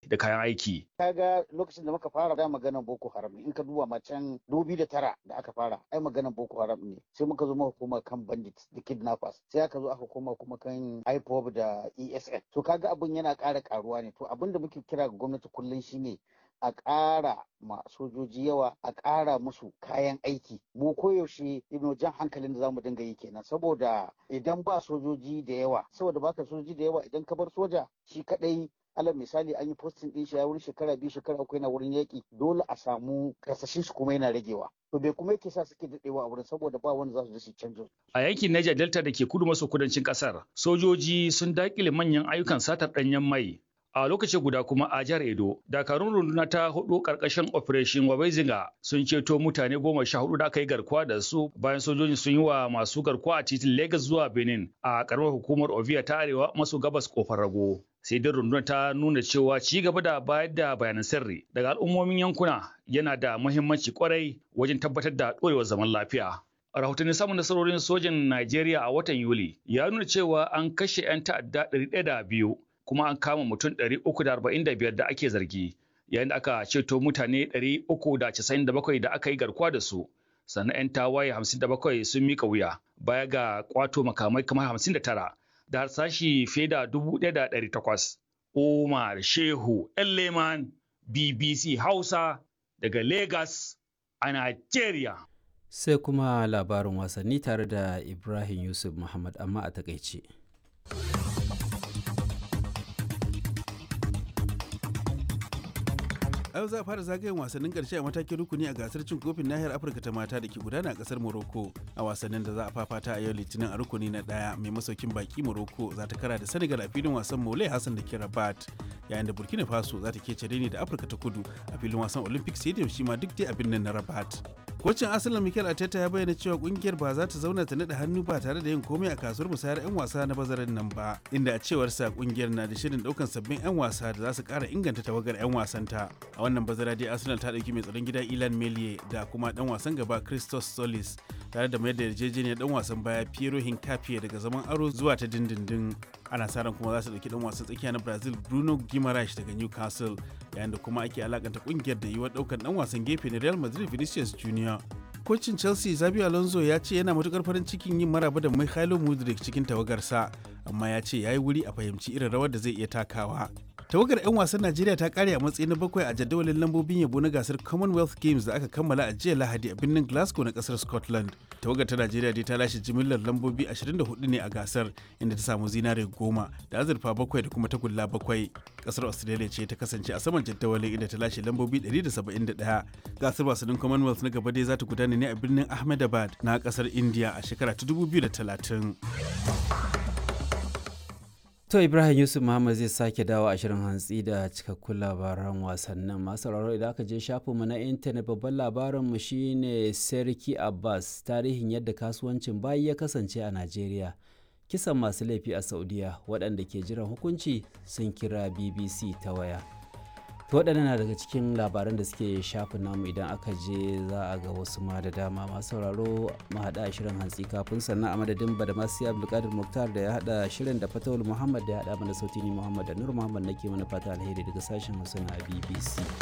da kayan aiki. Kaga lokacin da muka fara da maganar Boko Haram in ka duba macen dubi da tara da aka fara ai maganar Boko Haram ne sai muka zo muka koma kan bandits da kidnappers sai aka zo aka koma kuma kan IPOB da ESN to kaga abin yana ƙara ƙaruwa ne to abin da muke kira ga gwamnati kullum shine a ƙara ma sojoji yawa a ƙara musu kayan aiki mu koyaushe ibnu jan hankalin da zamu dinga yi kenan saboda idan ba sojoji da yawa saboda baka sojoji da yawa idan ka bar soja shi kadai alal misali an yi postin din shi ya wurin shekara biyu shekara uku yana wurin yaƙi dole a samu kasashen shi kuma yana ragewa to bai kuma yake sa suke daɗewa a wurin saboda ba wanda za su je su canjo A yankin Niger Delta da ke kudu maso kudancin ƙasar, sojoji sun daƙile manyan ayyukan satar ɗanyen mai a lokaci guda kuma a jihar Edo, dakarun runduna ta hudu karkashin Operation Wabezinga sun ceto mutane goma sha hudu da aka yi garkuwa da su bayan sojojin sun yi wa masu garkuwa a titin Lagos zuwa Benin a karamar hukumar Ovia ta arewa maso gabas kofar rago. Sai dai rundunar ta nuna cewa ci gaba da bayar da bayanan sirri daga al'ummomin yankuna yana da muhimmanci kwarai wajen tabbatar da ɗorewar zaman lafiya. rahotannin samun nasarorin sojin Najeriya a watan Yuli ya nuna cewa an kashe 'yan ta'adda 102 kuma an kama mutum 345 da ake zargi yayin da aka ceto mutane 397 da aka yi garkuwa da su sannan 'yan tawaye 57 sun mika wuya baya ga kwato makamai kamar 59 da harsashi fiye da 1,800 Umar Shehu Leman BBC Hausa daga Lagos a Najeriya. Sai kuma labarin wasanni tare da Ibrahim Yusuf Muhammad amma a takaice. yau za a fara zagayen wasannin karshe a matakin rukuni a gasar cin kofin nahiyar afirka ta mata da ke gudana a kasar morocco a wasannin da za a fafata a yau litinin a rukuni na daya mai masaukin baki morocco za ta kara da senegal a filin wasan mole hassan da ke rabat yayin da burkina faso za ta kece ne da afirka ta kudu a filin wasan olympic stadium shi ma duk dai a birnin na rabat kocin asalin mikel arteta ya bayyana cewa kungiyar ba za ta zauna ta naɗa hannu ba tare da yin komai a kasuwar musayar 'yan wasa na bazarin nan ba inda a cewarsa kungiyar na da shirin daukan sabbin 'yan wasa da za su kara inganta tawagar 'yan wasanta a wannan bazara dai arsenal ta dauki mai tsaron gida ilan melie da kuma dan wasan gaba christos solis tare da mayar da yarjejeniyar dan wasan baya piero hincapié daga zaman aro zuwa ta dindindin ana sa ran kuma za su dauki dan wasan tsakiya na brazil bruno guimaraes daga newcastle yayin da kuma ake alakanta kungiyar da yiwuwar daukan dan wasan gefe na real madrid vinicius junior kocin chelsea zabi alonso ya ce yana matukar farin cikin yin maraba da mikhailo mudrik cikin tawagarsa amma ya ce ya yi wuri a fahimci irin rawar da zai iya takawa tawagar 'yan wasan najeriya ta kare a matsayi na bakwai a jadawalin lambobin yabo na gasar commonwealth games da aka kammala a jiya lahadi a birnin glasgow na kasar scotland tawagar ta najeriya dai ta lashe jimillar lambobi 24 ne a gasar inda ta samu zinare goma da azurfa bakwai da kuma tagulla bakwai kasar australia ce ta kasance a saman jadawalin inda ta lashe lambobi 171 gasar wasannin commonwealth na gaba dai za ta gudana ne a birnin ahmedabad na kasar india a shekara ta 2030 To Ibrahim Yusuf Muhammad zai sake dawo a shirin hantsi da cikakkun labaran wasannin masu sauraro idan aka je shafinmu na intanet babban labarinmu shine Serki Abbas tarihin yadda kasuwancin bayi ya kasance a Najeriya. Kisan masu laifi a Saudiya waɗanda ke jiran hukunci sun kira BBC ta waya. To waɗannan na daga cikin labaran da suke shafin namu idan aka je za a ga wasu ma da dama masu sauraro mu haɗa shirin hantsi kafin sannan a madadin badamasi abdulkadir muktar da ya haɗa shirin da fatawul muhammad da ya haɗa mana sauti ni muhammad da nur muhammad nake mana fata alheri daga sashen hausa na bbc